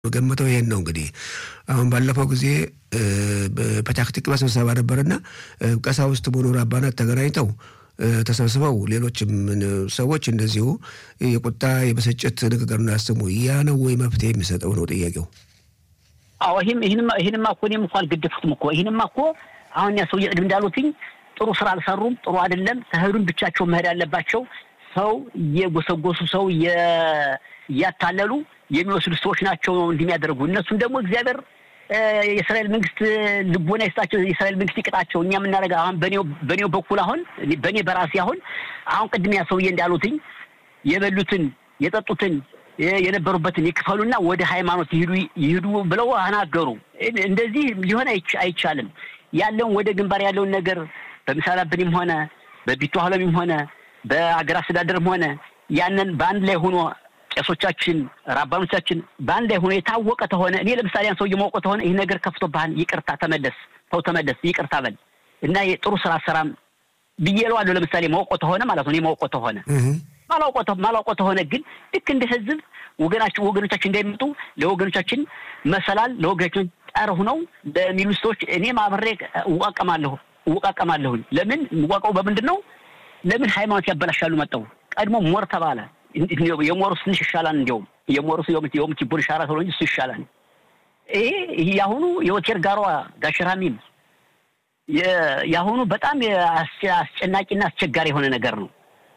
ገምተው ይሄን ነው እንግዲህ አሁን ባለፈው ጊዜ በፐታህ ቲክቫ ስብሰባ ነበርና ቀሳውስት መኖር አባናት ተገናኝተው ተሰብስበው ሌሎችም ሰዎች እንደዚሁ የቁጣ የብስጭት ንግግር ያሰሙ ያ ነው ወይ መፍትሄ የሚሰጠው ነው ጥያቄው? አዎ ይህንማ እኮ እኔም እኮ አልገደፉትም እኮ ይህንማ እኮ አሁን ያ ሰውዬ ቅድም እንዳሉትኝ ጥሩ ስራ አልሰሩም። ጥሩ አይደለም። ተሄዱን ብቻቸው መሄድ ያለባቸው ሰው እየጎሰጎሱ ሰው እያታለሉ የሚወስዱ ሰዎች ናቸው እንዲህ የሚያደርጉ። እነሱም ደግሞ እግዚአብሔር የእስራኤል መንግስት ልቦና ይስጣቸው፣ የእስራኤል መንግስት ይቅጣቸው። እኛ የምናደርገው አሁን በኔው በኩል አሁን በእኔ በራሴ አሁን አሁን ቅድም ያ ሰውዬ እንዳሉትኝ የበሉትን የጠጡትን የነበሩበትን ይክፈሉና ወደ ሃይማኖት ይሂዱ ይሂዱ ብለው አናገሩ። እንደዚህ ሊሆን አይቻልም። ያለውን ወደ ግንባር ያለውን ነገር በምሳላብንም ሆነ በቢቱ ሀለሚም ሆነ በአገር አስተዳደርም ሆነ ያንን በአንድ ላይ ሆኖ ቄሶቻችን ራባኖቻችን በአንድ ላይ ሆኖ የታወቀ ተሆነ እኔ ለምሳሌ ያን ሰውዬ ማውቀ ተሆነ ይህ ነገር ከፍቶብሃል፣ ይቅርታ ተመለስ፣ ተው ተመለስ፣ ይቅርታ በል እና የጥሩ ስራ ሰራም ብዬ እለዋለሁ። ለምሳሌ ማውቆ ተሆነ ማለት ነው። እኔ ማውቆ ተሆነ ማላውቆ ተሆነ ግን ልክ እንደ ህዝብ ወገናችን ወገኖቻችን እንዳይመጡ ለወገኖቻችን መሰላል ለወገኖቻችን ጠር ሁነው ለሚሉ ሰዎች እኔም አብሬ እዋቀማለሁ እወቃቀማለሁኝ። ለምን እዋቀው በምንድን ነው? ለምን ሃይማኖት ያበላሻሉ መጠው ቀድሞ ሞር ተባለ። የሞሩስ ትንሽ ይሻላል። እንዲያውም የሞሩስ የውም ችቦን ይሻራ ተብሎ እንጂ እሱ ይሻላል። ይሄ የአሁኑ የወቴር ጋሯ ጋሽራሚም የአሁኑ በጣም አስጨናቂና አስቸጋሪ የሆነ ነገር ነው።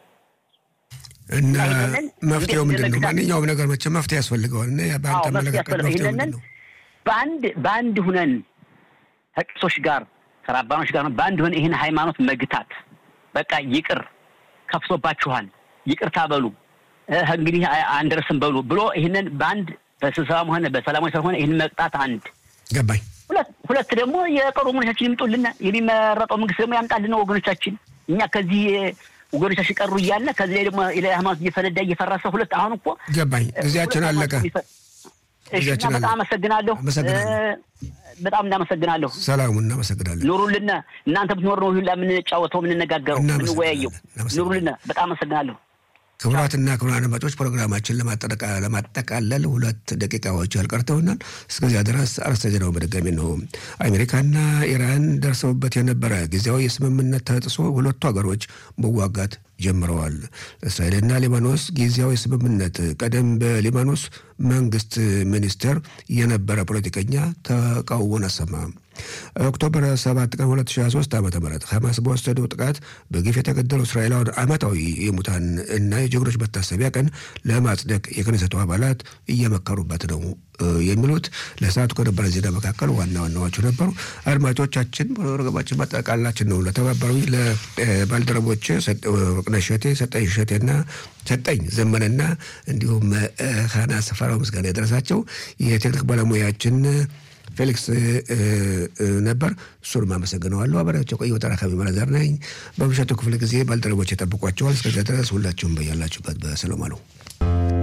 እና መፍትሄው ምንድን ነው? ማንኛውም ነገር መቼ መፍትሄ ያስፈልገዋል። እና በአንተ አመለካከት መፍትሄው ምንድን ነው? በአንድ በአንድ ሁነን ከቄሶች ጋር ከራባኖች ጋር በአንድ ሁነን ይህን ሃይማኖት መግታት በቃ ይቅር ከፍቶባችኋል፣ ይቅርታ በሉ እንግዲህ አንደርስም በሉ ብሎ ይህንን በአንድ በስብሰባም ሆነ በሰላማዊ ሰልፍ ሆነ ይህን መቅጣት አንድ ገባኝ። ሁለት ደግሞ የቀሩ ወገኖቻችን ይምጡልና የሚመረጠው መንግስት ደግሞ ያምጣልን ወገኖቻችን እኛ ከዚህ ወገኖቻችን ቀሩ እያለ ከዚህ ላይ ደግሞ ሃይማኖት እየፈነዳ እየፈረሰ ሁለት አሁን እኮ ገባኝ። ጊዜያችን አለቀ። በጣም አመሰግናለሁ። በጣም እናመሰግናለሁ። ሰላሙ እናመሰግናለን። ኑሩልና እናንተ ብትኖር ነው ሁላ የምንጫወተው የምንነጋገረው የምንወያየው። ኑሩልና በጣም አመሰግናለሁ። ክቡራትና ክቡራን አድማጮች ፕሮግራማችን ለማጠቃለል ሁለት ደቂቃዎች ያልቀርተውናል። እስከዚያ ድረስ አርዕስተ ዜናው በድጋሚ ነው። አሜሪካና ኢራን ደርሰውበት የነበረ ጊዜያዊ የስምምነት ተጥሶ ሁለቱ ሀገሮች መዋጋት ጀምረዋል። እስራኤልና ሊባኖስ ጊዜያዊ ስምምነት ቀደም በሊባኖስ መንግስት ሚኒስቴር የነበረ ፖለቲከኛ ተቃውሞን አሰማ። ኦክቶበር 7 ቀን 2023 ዓ ም ሐማስ በወሰደው ጥቃት በግፍ የተገደሉ እስራኤላውያን ዓመታዊ የሙታን እና የጀግኖች መታሰቢያ ቀን ለማጽደቅ የክነሰቱ አባላት እየመከሩበት ነው የሚሉት ለሰዓቱ ከነበረ ዜና መካከል ዋና ዋናዎቹ ነበሩ። አድማጮቻችን ፕሮግራማችን ማጠቃላችን ነው። ለተባበሩ ለባልደረቦች ወርቅነሽ እሸቴ፣ ሰጠኝ እሸቴና ሰጠኝ ዘመነና እንዲሁም ሀና ሰፈራው ምስጋና የደረሳቸው የቴክኒክ ባለሙያችን ፌሊክስ ነበር። እሱንም አመሰግነዋለሁ። አበሪያቸው ቆየ ተራካቢ መረዛር ነኝ። በምሽቱ ክፍለ ጊዜ ባልደረቦች የጠብቋቸዋል። እስከዚያ ድረስ ሁላችሁም በያላችሁበት በሰላም አሉ።